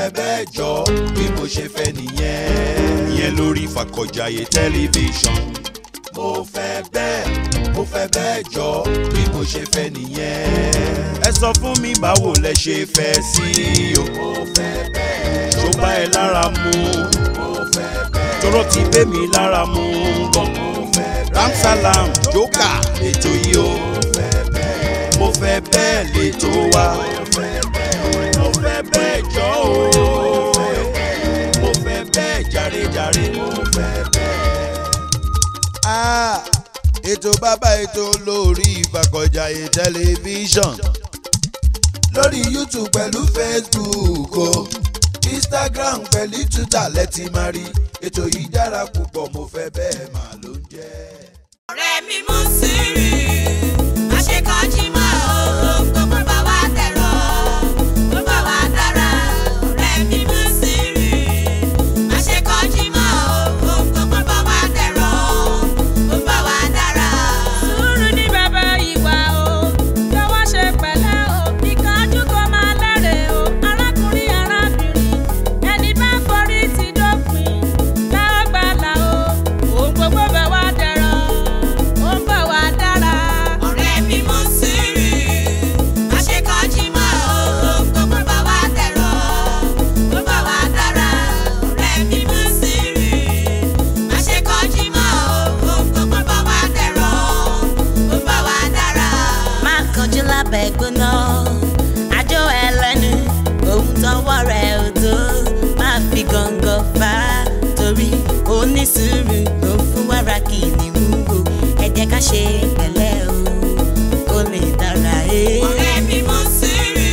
fẹ́ bẹ́ẹ̀ jọ bí mo ṣe fẹ́ nìyẹn. ìyẹn lórí Ìfàkọ̀jayé tẹlifíṣàn. mo fẹ́ bẹ́ẹ̀ mo fẹ́ bẹ́ẹ̀ jọ bí mo ṣe fẹ́ nìyẹn. ẹ sọ fún mi báwo lẹ ṣe fẹ́ sí i o. mo fẹ́ bẹ́ẹ̀. tó bá ẹ lára mu. mo fẹ́ bẹ́ẹ̀. tọrọ ti bẹ́ mi lára mu. gan. mo fẹ́ bẹ́ẹ̀. ramsalam joka ètò yìí o. mo fẹ́ bẹ́ẹ̀. mo fẹ́ bẹ́ẹ̀ lètò wa. mo fẹ́ bẹ́ẹ̀. mo fẹ́ bẹ́ẹ̀ jọ o. mo fẹ́ bẹ́ẹ̀ jàre-jàre. mo fẹ́ bẹ́ẹ̀. Ah, ètò bàbá ètò lórí Ìfàkọ̀jayé tẹlifíṣàn lórí YouTube pẹ̀lú Facebook o Instagram pẹ̀lú Twitter lẹ́tì máa rí ètò yìí dára púpọ̀ mo fẹ́ bẹ́ẹ̀ máa ló ń jẹ́. ọ̀rẹ́ mi mú sírì àṣekọ́jí mọ́ o gbogbo bá wa tẹ̀rọ gbogbo wa dára ọ̀rẹ́ mi mú sírì àṣekọ́jí mọ́ o gbogbo bá wa tẹ̀rọ gbogbo wa dára. sùúrù ní bàbá ìwà o jọ̀wọ́ ṣe pẹ̀lẹ́ o ìkánjú kó máa lẹ́rẹ̀ o arákùnrin arábìnrin ẹni bá forí ti dópin lágbàlá o òun gbogbo bá wa dẹ̀rọ̀ ó ń bọ̀ wá dára. ọ̀rẹ́ mi mú sírì àṣekọ́jí mọ́ o gbogbo bá wa tẹ̀rọ gbogbo wa dára ọ̀rẹ́ mi mú sírì àṣekọ́jí mọ́ o gbogbo bá wa tẹ̀rọ gbogbo wa dára. má kọjú lábẹ́ gbóná àjọ ẹlẹ́nu ohun tọwọ́ rẹ̀ ò tó má fi gàngàn fà á torí onísùúrù ló ń fún wàrà kìnìún o ẹ jẹ́ ká ṣe pẹ̀lẹ́ o kó lè dára ẹ́. ọ̀rẹ́ mi mú sírì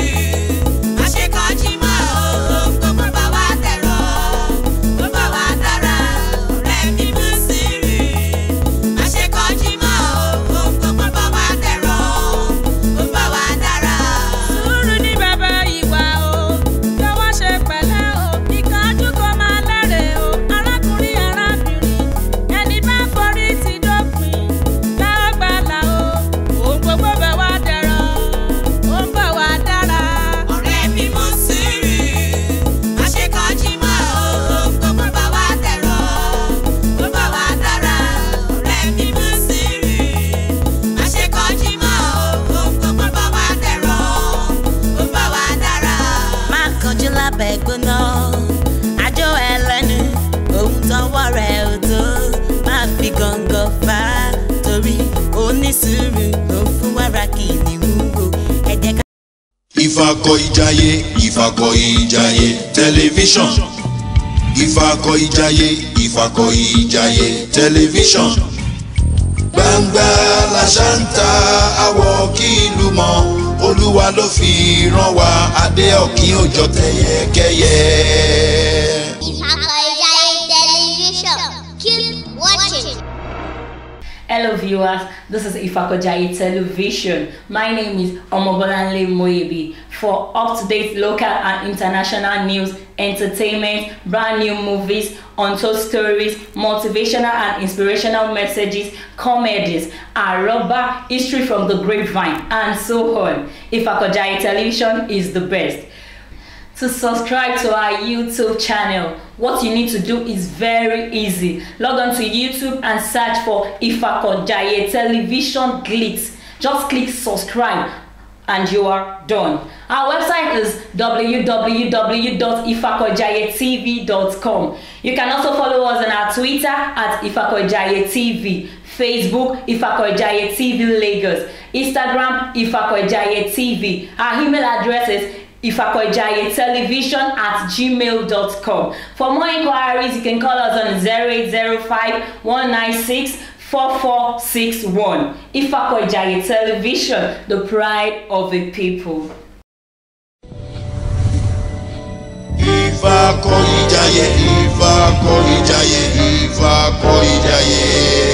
àṣekọ́jí mọ́ o gbogbo bá wa tẹ̀rọ gbogbo wa dára ọ̀rẹ́ mi mú sírì àṣekọ́jí mọ́ o gbogbo bá wa tẹ̀rọ gbogbo wa dára. sùúrù ní bàbá ìwà o jọ̀wọ́ ṣe pẹ̀lẹ́ o ìkánjú kó máa lẹ́rẹ̀ o arákùnrin arábìnrin ẹni bá forí ti dópin lágbàlá o òun gbogbo bá wa dẹ̀rọ̀ ó ń bọ̀ wá dára. ọ̀rẹ́ mi mú sírì àṣekọ́jí mọ́ o gbogbo bá wa tẹ̀rọ gbogbo wa dára ọ̀rẹ́ mi mú sírì àṣekọ́jí mọ́ o gbogbo bá wa tẹ̀rọ gbogbo wa dára. má kọjú lábẹ́ gbóná àjọ ẹlẹ́nu ohun tọwọ́ rẹ̀ ò tó má fi gàngàn fà á torí onísùúrù ló ń fún wàrà kìnìún o ẹ jẹ́ ká. Ìfàkọ̀ìjayé Ìfàkọ̀ìjayé tẹlifíṣàn Ìfàkọ̀ìjayé Ìfàkọ̀ìjayé tẹlifíṣàn gbangba làṣántà àwọ̀ kí ìlú mọ̀ olúwa ló fi rán wa adé ọ̀kín òjò tẹ̀yẹkẹ́yẹ. Ìfàkọ̀ìjayé television. Keep watching. Hello viewers, this is Ifakojayi Television. My name is Omobolanle Moyebi. For up-to-date local and international news, entertainment, brand new movies, untold stories, motivational and inspirational messages, comedies, aroba, history from the grapevine, and so on. Ifakojayi Television is the best. To subscribe to our YouTube channel, what you need to do is very easy. Log on to YouTube and search for Ifakojaye Television Glitz. Just click subscribe and you are done. Our website is www.ifakojayetv.com. You can also follow us on our Twitter at Ifakojaye TV, Facebook Ifakojaye TV Lagos, Instagram Ifakojaye TV. Our email address is television at gmail.com. For more inquiries, you can call us on 0805 196 4461. Ifakojaye Television, the pride of the people. Ìfàkọ̀ìjayé Ìfàkọ̀ìjayé Ìfàkọ̀ìjayé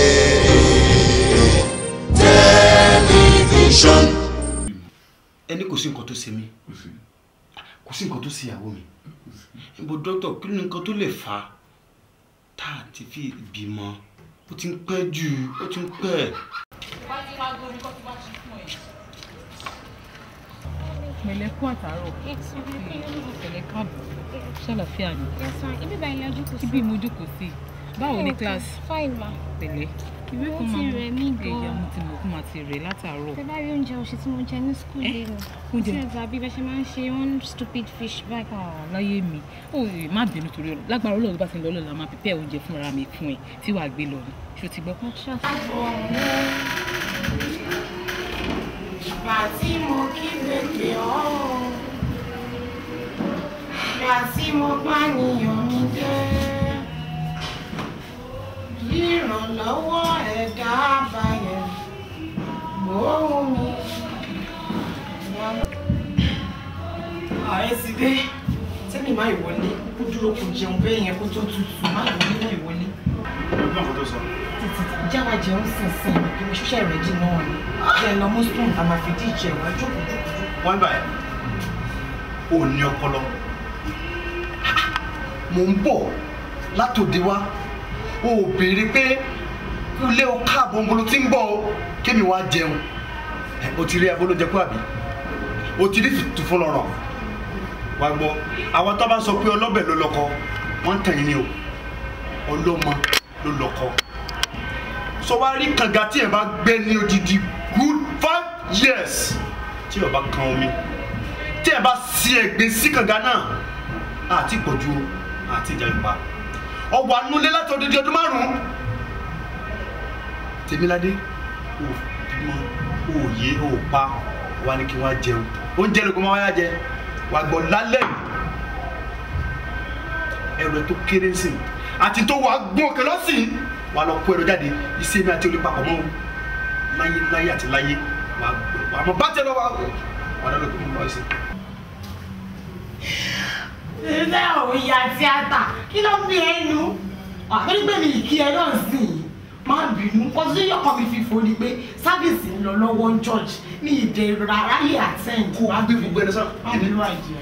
tẹlifíṣàn. ẹni kò sí nǹkan tó ṣe mí kò sí nǹkan tó ṣe ìyàwó mi ibo dókítà kí ni nǹkan tó lè fà á tá a ti fi bímọ ó ti ń pẹ́ jù ó ti ń pẹ́. pẹ̀lẹ́ kú àtàárọ̀ pẹ̀lẹ́ káàbọ̀ ṣàlàfíà ni ibi báyìí la jókòó sí. ibi mo jókòó sí báwo ni class fine ma. pẹ̀lẹ́ ìwé Ó kan ti máa rẹ̀ mí gan-an. ẹ̀yà mo ti mọ̀ kó máa ti rẹ̀ látàárọ̀ tẹ bá rí oúnjẹ òṣì tí mo jẹ ní school Eh, lẹ́nu. oúnjẹ? tí ẹ̀zà bí bẹ́ẹ̀ ṣe máa ń ṣe one stupid fish báyìí. Ah, láyé mi ó ẹ má bínú torí ọ̀rọ̀ lágbára Ọlọ́run tó bá ti ń lọ lọ́la máa pípẹ́ oúnjẹ fúnra mi fún ẹ tí wàá gbé lọ ni ṣó ti gbọ́. Ìgbà tí mo kígbe pè ọ́ o, ìgbà tí mo bá níyàn mi dé, bí ìrànlọ́wọ́ ẹ̀dá àbáyẹ̀ gbóhùn mi. ààrẹ ti dé tẹ́mi máa ìwọlé kó dúró kó jẹun bẹ́ẹ̀ yẹn kó tó tutù má ìwọlé má ìwọlé ọgbọ́n kan tó sọ. títí jáwa jẹun sínsìn kí mo ṣiṣẹ́ rẹ̀ jì náà ni jẹ́ lọ mú spoon tá a máa fi dí ìjẹ wá jókòó jókòó. wọ́n bá ẹ̀ ò ní ọpọlọ mò ń bọ̀ látòde wá o ò béèrè pé kúlé o káàbọ̀ ń bolo tí ń bọ̀ o kémi wá jẹun Ẹ, o ti rí abolóúnjẹ kú àbí o ti rí tutù fún lọ́rọ̀ wá gbọ́ àwọn tó bá sọ pé ọlọ́bẹ̀ ló lọ́kọ wọ́n ń tàn yín ni o ọlọ́mọ ló lọ́kọ sọ wá rí kànga tí ẹ bá gbé ní odidi good five years tí ẹ bá kan omi tí ẹ bá si ẹ̀gbin sí kànga náà àti ìpọ̀jù àti ìjà ìpa ọwọ́ anúlé láti odidi ọdún márùn-ún tèmíládé ò bímọ ò yé ò pa wà ní kí wọ́n á jẹun oúnjẹ lóko máa wáyà jẹ wà gbọ́ lálẹ́ yìí ẹrù ẹ tó kéré sí i àti tó wà gbọ́n òkè lọ́sìn wà lọ kó ẹrù jáde iṣẹ́ mi àti olè papọ̀ mọ́ o láyé láyé àti láyé wà wà mọ̀ bá tẹ lọ wà wà lọ́dọ̀ tó ń bọ̀ ẹsẹ̀. ilé òun ya tíátà kí ló ń bí ẹnu àbẹ́rẹ́ pé mi kí ẹ náà sì yìí má bínú kó tí yọkọ mi fi fò ni pé sáfìsì ń lọ lọ́wọ́ ní church ní ìdè ráráyè attend. kó o gbé gbogbo ẹni sọ má bínú àìjẹ.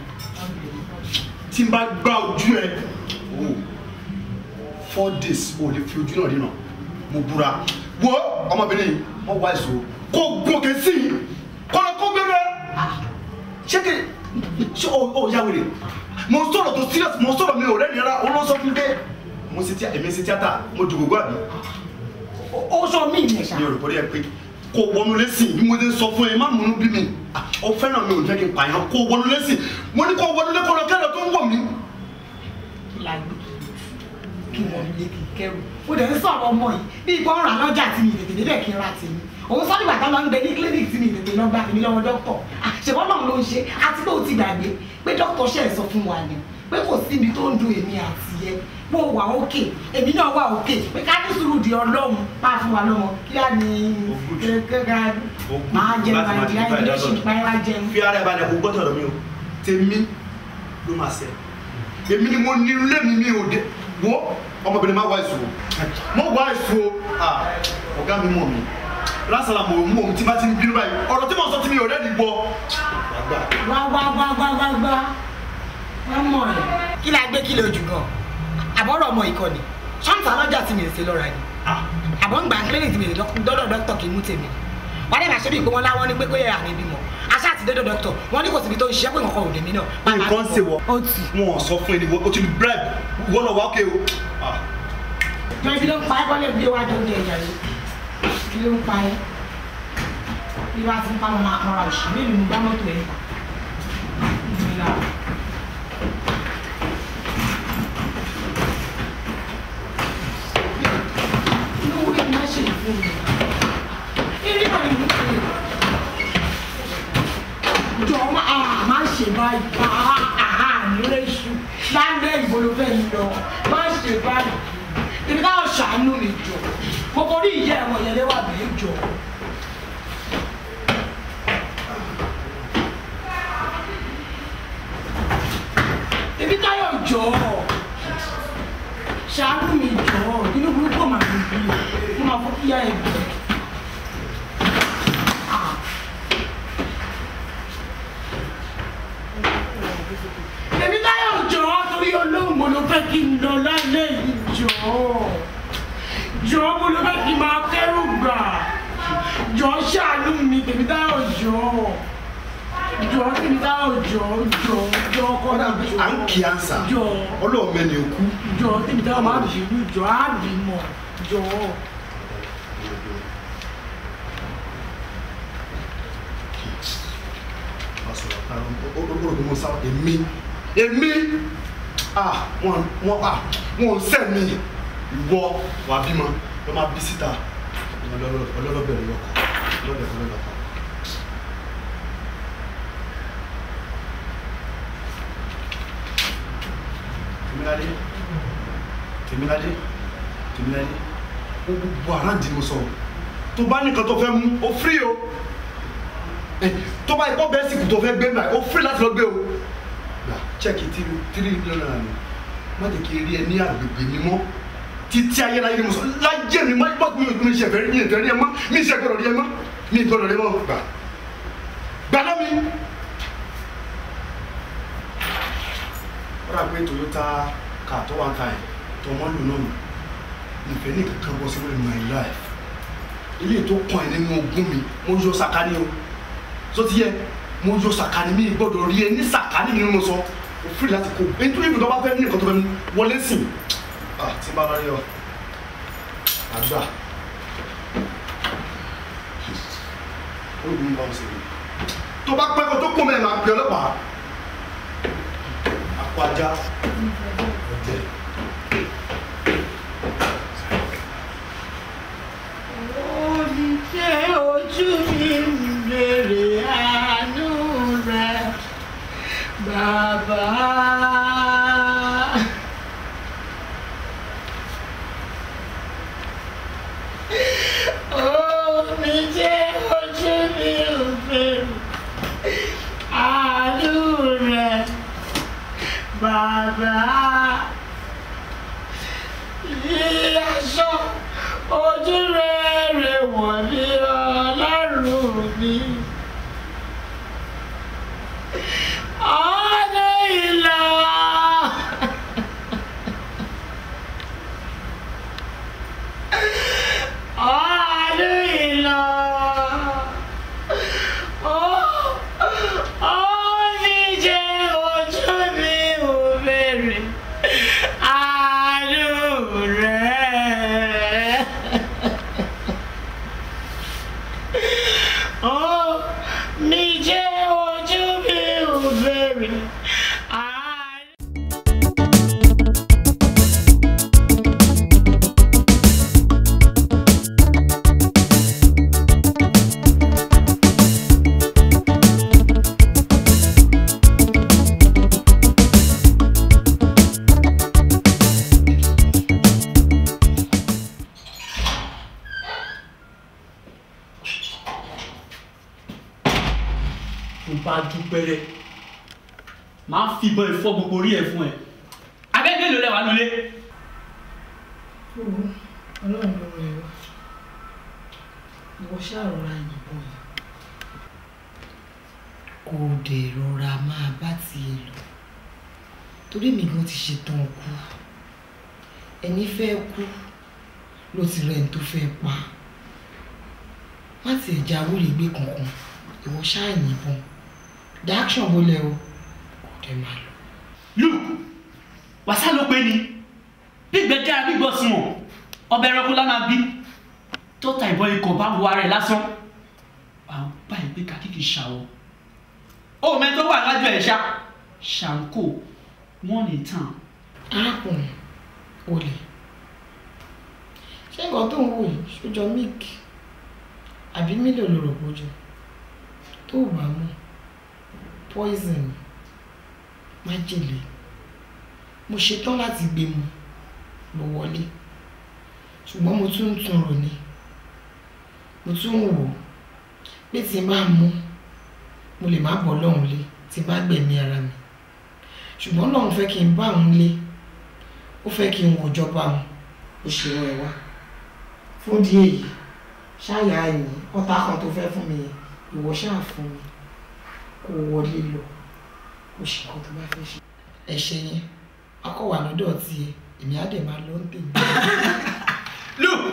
tí n bá gbá ojú ẹ o four days o lè fi ojú náà rí nà mo búra wo ọmọbìnrin yìí wọn wá èso kó gòkè sí i kọlọ kó gbẹrẹ ṣé kí ṣé o o yà wèrè mo sọ̀rọ̀ tó serious mo sọ̀rọ̀ mi ò rẹ́ nira o lọ sọ fún mi pé mo ṣe tíá èmi ṣe tíátà mo dùgbò gbọ́ àbí ó sọ mí ìyẹn ṣá. mi ò rò bọ́dẹ̀ pé kò wọnú lẹ́sìn bí mo ti sọ fún ẹ má múnú bí mi ọ fẹ́ràn mi ò jẹ́ kí n pààyàn kò wọnú lẹ́sìn mo ní kò wọnú lẹ́kọ̀ọ́ lọ kẹ́rọ̀ tó ń wọ̀ mí. kí la gbé kí wọ́n lé kí n kẹ́rù. ó dẹ̀ ń sọ̀rọ̀ ọmọ yìí bí ìbọn rà lọ́jà tí mi tètè débẹ̀ kí n ra tèmi. òun sọ nígbà tó lọ ń gbé ní clinic tí mi tètè lọ gba tèmi lọ́wọ́ dókítọ̀. ṣèwọ́n náà ló ń ṣe àti pé ó ti gbàgbé pé dókítọ̀ ṣe é sọ fún wa ni pé kò síbi tó ń dun èmi àti yẹ bó wà òkè èmi náà wà òkè pé ká ní sùúrù di ọlọ́run máa fún wa lọ́mọ kí á ní kékeré máa jẹun àìdí àìdí ó sì ń pa ẹ́ wá jẹun. fi ara ẹ balẹ̀ kó gbọ́dọ̀ lọ mi o tèmi ló máa ṣe èmi ni mo ní ilé mi mi ò dé wo ọmọbìnrin máa wá èso mo wá èso ọ̀gá mi mọ̀ mi lásàlà mo mú òun tí bá ti ń bínú báyìí ọ̀rọ̀ tí mo sọ tí mi ò rẹ́ni gbọ́. wá wá wá wá wá wá wá mọ̀ ẹ́ kí la gbé kí lè jù gan àbọ̀rọ̀ ọmọ ìkọ́ni ṣáǹtà lọ́jà tí mi ò ṣe lọ́ra ni àbọ̀ ń gbà kílíìnì tí mi ò dọ́dọ̀ dọ́kítọ̀ kì í mú tèmi wọ́n dẹ̀ máa ṣe bí ìpé wọn láwọn ní pé kó yẹ àmì bímọ aṣá àti dọ́dọ̀ dọ́kítọ̀ wọ́n ní kò síbi tó ń ṣiṣẹ́ pé nǹkan ò dé mí náà. nǹkan ṣe wọ ó ti. wọn ò sọ fún ẹni o ti bribe wọ́n lọ wá ókè o. jọ ibi ló ń pa ẹ́ kọ́lé bí wàá jọ oúnjẹ ìyá rẹ̀ ibi ló ń pa ẹ́ bí wàá ti ń pa ọmọ àkàrà òṣì mélòó ni gbá mọ́tò ẹ̀ ta. inú orí mi máa ṣe ìfún mi eré náà ni mo ṣe jọ máa ṣe báyìí nílé iṣu lálẹ́ ìbolofẹ́ mi lọ máa ṣe báyìí ibi táwọn ṣàánú mi jọ mo kò rí ìyá ẹ̀wọ̀n yẹn léwà bẹ́ẹ̀ jọ. ibi táyọ̀ jọ ṣàánú mi jọ inú burúkú màá mi bí mo máa fọ́ kíyà ẹ̀ bí. èmi táyọ̀ jọ torí olóhùn mo ló fẹ́ kí n lọ lálẹ́ yìí jọ jọ mo ló fẹ́ kí n máa kẹ́rù gbà jọ ṣàánú mi tèmi táyọ̀ jọ. jọ kí ni táwọn jọ jọ jọ kọ́ kọ́dà mi jọ à ń kí ansa jọ ọlọ́ọ̀mẹ́ni òkú. jọ kí ni táwọn máa bínú jọ á bímọ jọ. olùkọ́ sá èmi èmi ah wọn wọn ah wọn ò sẹ́ mi ìwọ wà bímọ lọ máa bí síta ọlọ́lọ́bẹ̀rẹ̀ lọ́kọ̀ lọ́dẹ̀ ọlọ́lọ́kọ̀. tèmíládé tèmíládé tèmíládé ó gbogbo àrántí mo sọ tó bá nìkan tó fẹ́ mú ó fírí o tó bá ikọ́ bẹ́ẹ̀ sìnkú tó fẹ́ gbé náà ó fírí láti lọ gbé o gbà chẹ́ẹ̀kì tírí tírí mílíọ̀nù náírà ni má jẹ́ kí n rí ẹ ní àgbègbè mi mọ́ títí ayé láyé ni mo sọ láyé mi má bọ́ mi ò mi ṣe fẹ́ mi ìfẹ́ rí ẹ mọ́ mi ṣe gbọ́dọ̀ rí ẹ mọ́ mi gbọ́dọ̀ rí ẹ mọ́ gbà gbà lọ́ mi. ó rà pé Toyota car tó wà ń ta ẹ̀ tó wọ́n lò náà mi ìfẹ́ ní kankan bọ́ sí wọ́n my life ilé tó kàn ẹ́ nínú ogún mi mo yọ sàkání o tó ti yẹ mo yọ sàkání mi gbọ́dọ̀ rí ẹ ní sàkání mi ni mo sọ o firi láti kó nítorí ibùdó bá fẹ́ ní nǹkan tó fẹ́ mú wọlé sìn ah tí n bá lọ rí ọ àgbà olùkọ́ mi bá wọn ṣe tó bá pẹ́ kó tó kó mẹ́rin máa pè ọlọ́pàá àpò ajá ọ̀jẹ̀. Oníṣẹ́ ojú mi ń bèrè àánú rẹ̀, bàbá. Oníṣẹ́ ojú mi ń bèrè àánú rẹ̀, bàbá. Ìyàsọ́ ojú rere wọ̀ ní ọlọ́run mi. ọdún ìlọ. ọdún ìlọ. ó ní jẹ́ ojú mi ò bèrè àánú rẹ̀. Ó ní jẹ́ ojú mi ò bèrè àánú. tó bá dúpẹ́rẹ́ máa fìbọn ìfọ́ gbogbo orí ẹ̀ fún ẹ abẹ́gbẹ́ ló lẹ́wà nulẹ̀. ọlọ́run ló rẹ̀ wá ìwọ ṣàròrà yìnbọn yìí kò dé rọra máa bá tiẹ̀ lọ torí mi gan ti ṣetán kú ẹni fẹ́ kú ló ti rẹ̀ ní tó fẹ́ pa má tiẹ̀ jáwèrè gbé kankan ìwọ ṣáà yìnbọn dáṣọ̀n bólẹ̀ o kò dé máa lọ. luke wàsá ló pé ni gbígbẹ dára gbígbọ sùn ọ ọbẹ ẹranko lánàá bí tọ́ta ìbọn ikọ̀ bá wọ ara ẹ̀ lásán àwọn báyìí pé kàkíkì ṣàwọ̀ ó mẹ́ tó wà lájọ ẹ̀ ṣá ṣàǹkó wọ́n ní tàn. arákùnrin olè ṣé nǹkan tó ń wò yìí ṣójọ milk àbí mílò ló rò bójú tó bá mú poison májèlé mo ṣetán láti gbé mu lọ wọlé ṣùgbọ́n mo tún ń tún rò ní mo tún ń wò ó pé tí n bá mú mo lè má bọ́ lọ́hùn lé tí n bá gbẹ̀mí ara mi ṣùgbọ́n lọ́hùn fẹ́ kí n bá òun lé ó fẹ́ kí n wò jọba òun ó ṣe rán ẹ wá fún díẹ̀ yìí ṣáàyà ẹ̀yìn ọ̀tá kan tó fẹ́ fún mi yẹn ìwọ ṣáà fún mi kó wọlé lọ kó ṣe nǹkan tó bá fẹ́ ṣe. ẹ̀ṣẹ̀ yẹn akọ wà lọ́dọ̀ tiẹ̀ èmi á dẹ̀ máa lọ ń tèmi. luke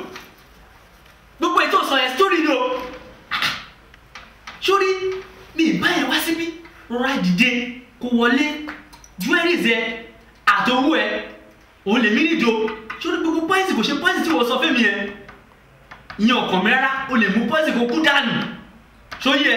gbogbo ètò sọ yẹn sórí ni o sórí mi ì bá yẹn wá síbí rọra dìde kó wọlé jewelries ẹ àtọwọ́ ẹ òun lèmi nídò sórí gbogbo pọ́ìsì kò ṣe pọ́ìsì tí wọ́n sọ fẹ́mi yẹn ìyẹn ọkàn mi rárá o lè mú pọ́ìsì kó kú dànù sóyẹ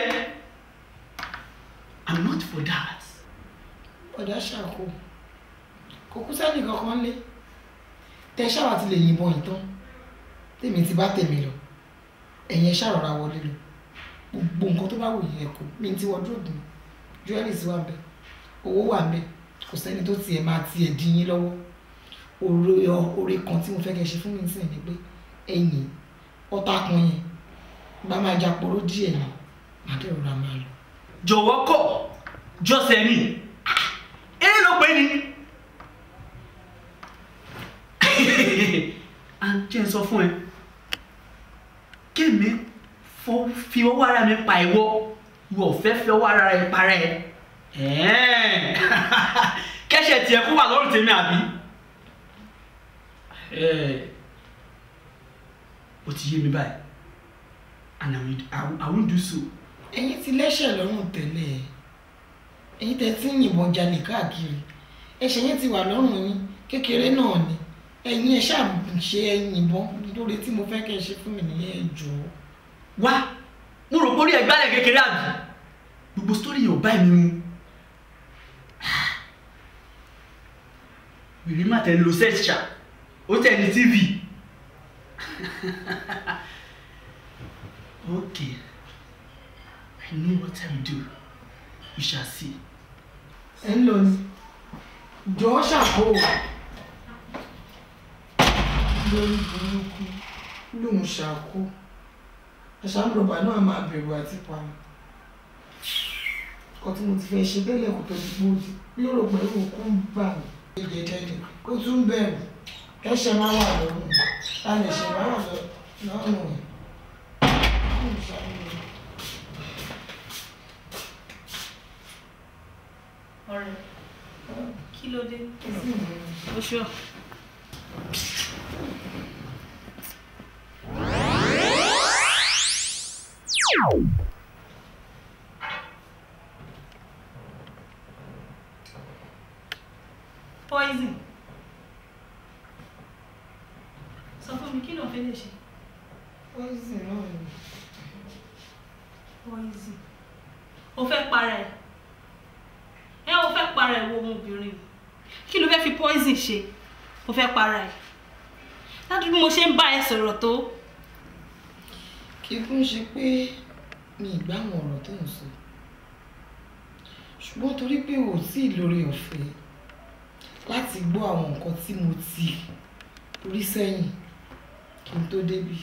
i'm not for that. ọ̀dà ṣàkó kò kú sẹ́ni kankan lé tẹ ṣáà ti lè yìnbọn ìtàn tèmi ti bá tèmi lọ ẹ̀yin ẹ ṣàrọ̀ra wọlé lọ gbogbo nǹkan tó bá wù yẹn kó mi ti wardrobe mi jewelries wà bẹ owó wà bẹ kò sẹ́ni tó tiẹ̀ máa tiẹ̀ dín yín lọ́wọ́ oore oore kan tí mo fẹ́ kẹ́ ṣe fún mi sí ni pé ẹ̀yìn ọ̀tá kan yẹn bá máa jà poró díẹ̀ ni màá dẹ̀ rọra máa lọ. jọ̀wọ́ kọ̀ jọ́sẹ̀ ni èyí ló pé ni. à ń jẹ́ sọ fún ẹ kémi fọ- fi ọwọ́ ara mi pa ìwọ ìwọ ò fẹ́ fi ọwọ́ ara rẹ para ẹ Ẹ̀ẹ́n. kẹ́sẹ̀ tiẹ̀ kó wà lọ́rùn tèmi àbí. Ẹ̀ẹ́. ó ti yé mi báyìí and I will, I will, I will do so. ẹ̀yin ti lẹ́sẹ̀ lọ́rùn tẹ́lẹ̀ ẹ̀yin tẹ́ tí ń yìnbọn jalè káàkiri ẹ̀ṣẹ̀ yẹn ti wà lọ́rùn yín kékeré náà ni ẹ̀yin ẹ̀ ṣáà ṣe ẹ̀yin yìnbọn lórí tí mo fẹ́ kẹ́ ẹ ṣe fún mi nìyẹn ẹ jọ̀ọ́. wá mo rò pé orí ẹgbẹ́ rẹ̀ kékeré àbí gbogbo sítórì yẹn ò bá mi mu wìrì má tẹ̀ ń lo sẹ́ṣà ó tẹ̀ ní tv okay I know what I will do we shall see. ẹ ń lọ ni jọ̀ọ́ ṣàkó lórí burúkú lòun ṣàkó àṣàmùrọ̀bà náà máa bẹ̀rù àti pààyàn kọ́ tí mo ti fẹ́ ṣe bẹ́lẹ̀ kò tó di gbòdì lérò pẹ̀lú òkú ń bà mí. jẹjẹrẹ kó tún bẹ̀rù kẹ́sẹ̀ máa wà lọ́rùn ta lè ṣe máa wà lọ́rùn ẹ̀. ọ̀rẹ́ kí ló dé o ṣọ. poison sọ fún mi kí ló fẹ́ lè ṣe. poison náà ni. poison o fẹ́ para ẹ̀ ẹ o fẹ́ para ẹ̀ wo ọmọbìnrin kí ló fẹ́ fi poison ṣe o fẹ́ para ẹ̀ láti bí mo ṣe ń bá ẹ sọ̀rọ̀ tó kí kún ṣe pé mi ì gbá àwọn ọ̀rọ̀ tó ń sọ ṣùgbọ́n torí pé ò tí ì lórí ọ̀fẹ́ láti gbọ́ àwọn nǹkan tí mo ti rí sẹ́yìn kí n tó débì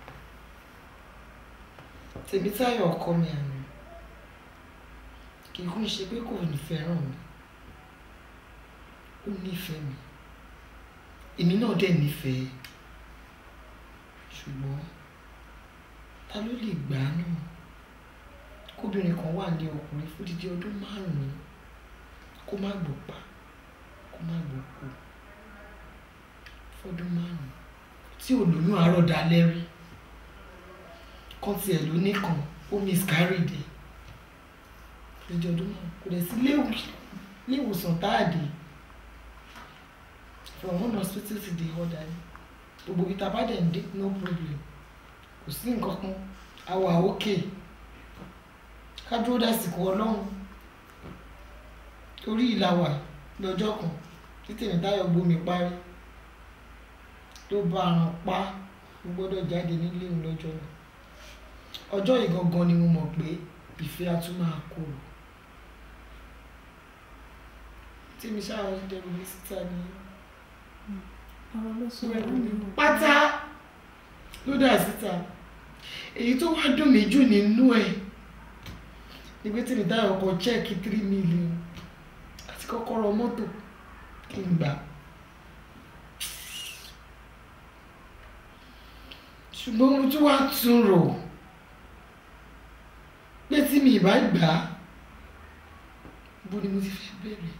Tèmítáyọ̀ ọkọ mi àná kì í kún ṣe pé kò ní fẹ́ràn mi ó nífẹ̀ẹ́ mi èmi náà dẹ̀ nífẹ̀ẹ́ ṣùgbọ́n ta ló lè gbà á náà kóbìnrin kan wà ní ọkùnrin fún dídí ọdún márùn-ún kó má gbọ́ pa kó má gbọ́ kú fọdún márùn-ún tí ò lóyún àárọ̀ dalẹ́ rí kan tiẹ̀ ló nìkan ó miscarried ẹ̀ dídí ọdún márùn-ún kò dẹ̀ sí ilé ìwòsàn táàdì from one hospital to the other gbogbo ibi tá a bá dẹ̀ ń dé no problem kò sí nǹkan kan a wà ókè ká dúró dásìkò ọlọ́run torí ìlà wà lọ́jọ́ kan tí Tèmítáyọ̀ gbómi parí tó bá aràn pa ó gbọ́dọ̀ jáde nílé òun lọ́jọ́ náà ọjọ́ yìí gangan ni mo mọ̀ pé ìfẹ́ a tún máa korò tí mi ṣáà ń dẹrù mi síta ni ọ̀rọ̀ ló sọ ẹrù mi pátá ló dà síta èyí tó wá dùn mí jù nínú ẹ̀ ni pé Tèmítáyọ̀ kọ chẹ́ẹ̀kì three million àti kọ́kọ́rọ́ mọ́tò kí n gbà. ṣùgbọ́n mo tún wá tún rò pé tí mi ìbá gbà á bó ni mo ti fẹ́ bẹ̀rẹ̀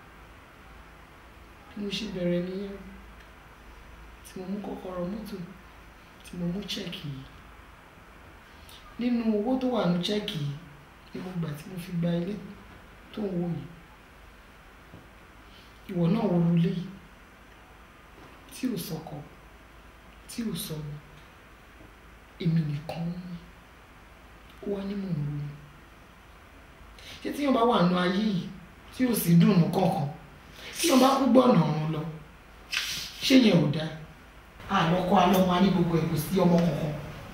bí mo ṣe bẹ̀rẹ̀ nìyẹn tí mo mú kọ́kọ́rọ́ mọ́tò tí mo mú chẹ́ẹ̀kì yìí nínú owó tó wà ní chẹ́ẹ̀kì yìí ni mo gbà tí mo fi gba ilé tó ń wò yìí ìwọ náà wọ lulẹ̀ yìí tí ò sọkọ tí ò sọmọ èmi nìkan ń mú ó wá ní mò ń ronú ṣé tí wọn bá wà nù ayé yìí tí ò sì dùnnú kankan tí wọn bá kú gbọ́nà ọ̀run lọ ṣé yẹn ò dáa àlọ́kọ alọ́mọ á ní gbogbo ẹ̀ kò sí ọmọ kankan.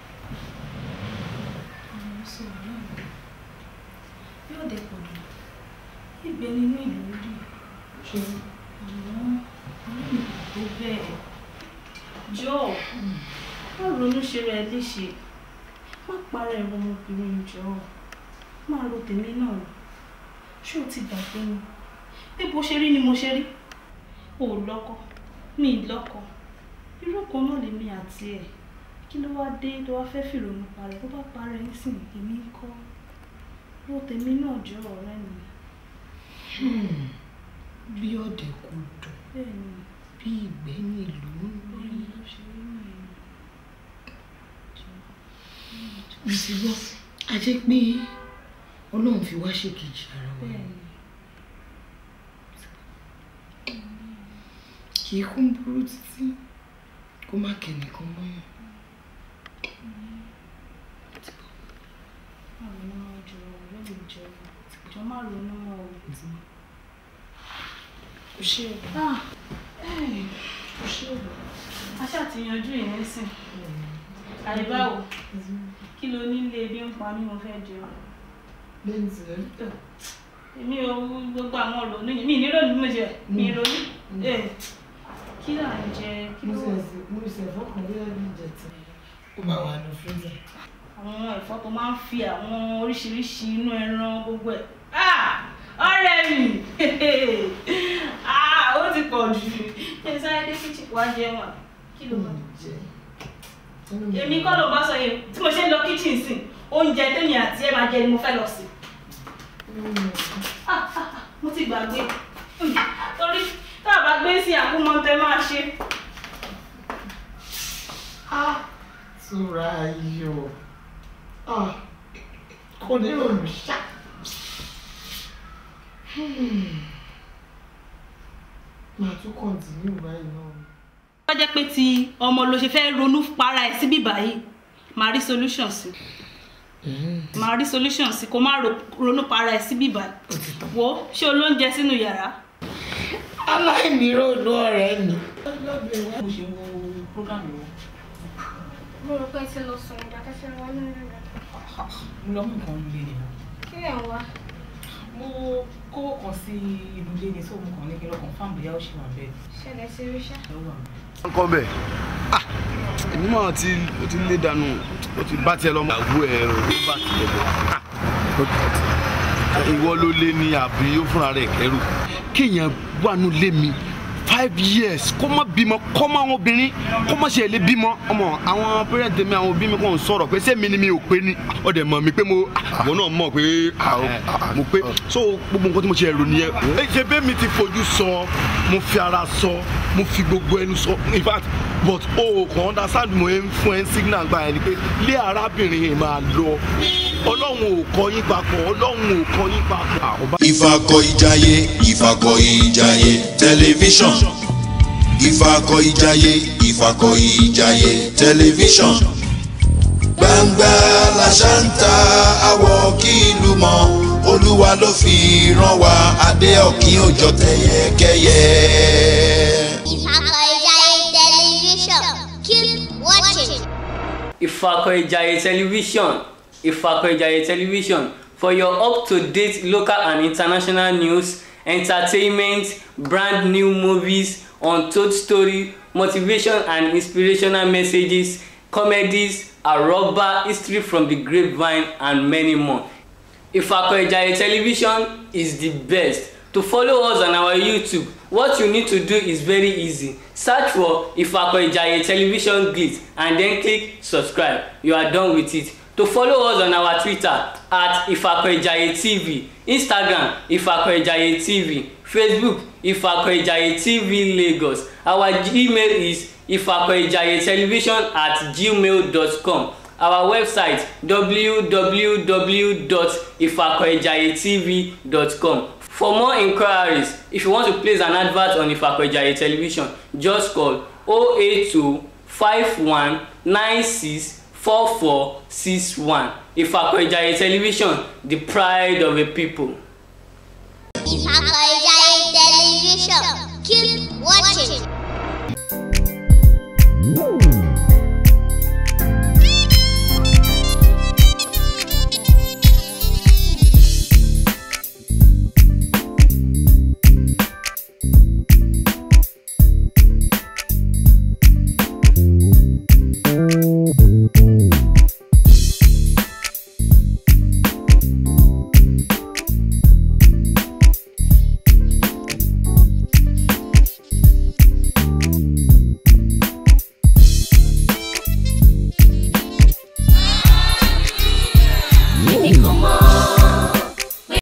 yóò dé pọ̀ jù ìgbẹ́ nínú ìlú rí àmọ́ ọlọ́run kò tó bẹ́ẹ̀ jọ má ronú ṣe rẹ léṣe má para ẹ̀rọ ọmọbìnrin jọ má ro tèmi náà rò ṣé o ti gbàgbé ni bí bó ṣe rí ni mo ṣe rí o ò lọ́kọ mi ì lọ́kọ irú kan náà lèmi àti ẹ̀ kí ló wá dé tó wá fẹ́ fìrònú parẹ́ tó bá parẹ́ nísìnyí èmi ń kọ́ ro tèmi náà jọ ọ̀rẹ́ mi bí ọ̀dẹ̀ kò dùn bẹ́ẹ̀ ni bí ìgbẹ́ ní ìlú ń bẹ́ẹ̀ rí ni ló ṣe rí nìyẹn jọ mo ti gbọ́ a jẹ́ pé ọlọ́run fi wá ṣèkejì ara wa bẹ́ẹ̀ ni kì í kún burú títí kó má kẹ́nìkan mọ́yàn má ronú mọ́ jọ ọ̀rẹ́ mi jọ jọ má ronú mọ́ o kò ṣe é ah ẹ̀ kò ṣe é a ṣáà ti yanjú ìyẹn nísìn àdìbáwò kí ló nílé bí ń pa mí mo fẹ́ jẹun lẹ́yìn tí ẹ èmi ò gbogbo àwọn ọ̀rọ̀ ní mi nílò ní mo jẹ mi ronú ẹ kí là ń jẹ kí mo ló ṣe ẹsẹ mo ṣe ẹ̀fọ́ kan bí ẹbí ìjẹta ó máa wà ní freezer àwọn ẹ̀fọ́ tó máa ń fi àwọn oríṣiríṣi inú ẹran gbogbo ẹ̀ ah ọ̀rẹ́ mi ah ó ti pọ̀ jù ṣe sáré dé kíchìn wá jẹun à kí ló máa jẹ èmi kọ́ ló bá sọ yẹn tí mo ṣe ń lọ kíchìn sìn oúnjẹ tèmi àti ẹ máa jẹ ni mo fẹ́ lọ sí ah ah ah, mo ti gbàgbé Hmm, torí tá a bá gbé sí àkúmọ̀ tẹ máa ṣe ah tura ayọ̀ ah kò ní olùṣà màá tún kọ̀ǹtínú báyìí náà. wọ́n jẹ́ pé ti ọmọ ló ṣe fẹ́ ronú para ẹ̀ síbí báyìí màá rí solution sí màá rí solution sí kó má ro- ronú para ẹ̀ síbí báyìí wo ṣé o lóúnjẹ sínú yàrá aláìníròónú ọ̀rẹ́ mi. mo ṣe wo program wo mo rò pé ẹ ti lọ sùn ìdá kẹsẹ̀ wá nínú rẹ̀. mo lọ mú nǹkan lé nìyẹn kí lẹ̀ ń wá? mo kówó kan sí inú ilé ní sóòmù kan ní kí n lọ confam bóyá ó ṣì wà bẹ́ẹ̀ ṣẹlẹ̀ sí ríṣà. ẹ wà bẹ́ẹ̀. nǹkan bẹ́ẹ̀ ah èmi máa ti ó ti lé dànù ó ti bá tiẹ̀ lọ́mọ. àgbo ẹ̀ ó bá tiẹ̀ lọ ah ìwọ ló lé ní àbí ó fúnra rẹ̀ kẹ́rù kéèyàn wà nù lé mi five years kó má bímọ kó má àwọn obìnrin kó má ṣe lè bímọ ọmọ àwọn parent mi àwọn òbí mi kò ń sọ̀rọ̀ pé sẹ́mi ni mi ò pé ni ọ̀dẹ̀ mọ̀ mi pé mo àwọn náà mọ̀ pé ah, mo pé so gbogbo nǹkan tí mo ṣe ẹ̀rọ nìyẹn ẹ ṣe bẹ́ẹ̀ mi ti fojú sọ mo fi ara sọ mo fi gbogbo ẹnu sọ in fact but o kàn understand mo ń fún ẹ ń signal gba ẹni pé lé arábìnrin yìí máa lọ ọlọ́run ò kọ yín papọ̀ ọlọ́run ò kọ yín papọ̀. Ah, ọba- ìfakọ̀ ìjàyè ìfakọ̀ ìjàyè tẹlifíṣàn ìfakọ̀ ìjàyè ìfakọ̀ ìjàyè tẹlifíṣàn gbangba làṣà ń ta àwọ̀ kí ìlú mọ̀ olúwa ló fi rán wa adé ọ̀kín òjò tẹ̀yẹkẹ́yẹ. Ìfàkọ̀ìjàyè television. Keep watching. Ifakoijaye Television. Ifakoijaye Television for your up-to-date local and international news, entertainment, brand new movies, untold story, motivation and inspirational messages, comedies, arọba, history from the grapevine and many more. Ifakoijaye Television is the best. To follow us on our YouTube, what you need to do is very easy. Search for Ifakoijaye Television Glitz and then click subscribe. You are done with it. To follow us on our Twitter at Ifakoijaye TV, Instagram Ifakoijaye TV, Facebook Ifakoijaye TV Lagos. Our Gmail is ifakoijayetelevision at gmail.com. our website www.ifakoejayetv.com for more inquiries if you want to place an advert on Ifakoejaye television just call 082 51 96 4461 Ifakoejaye television the pride of a people. Ìfàkọ̀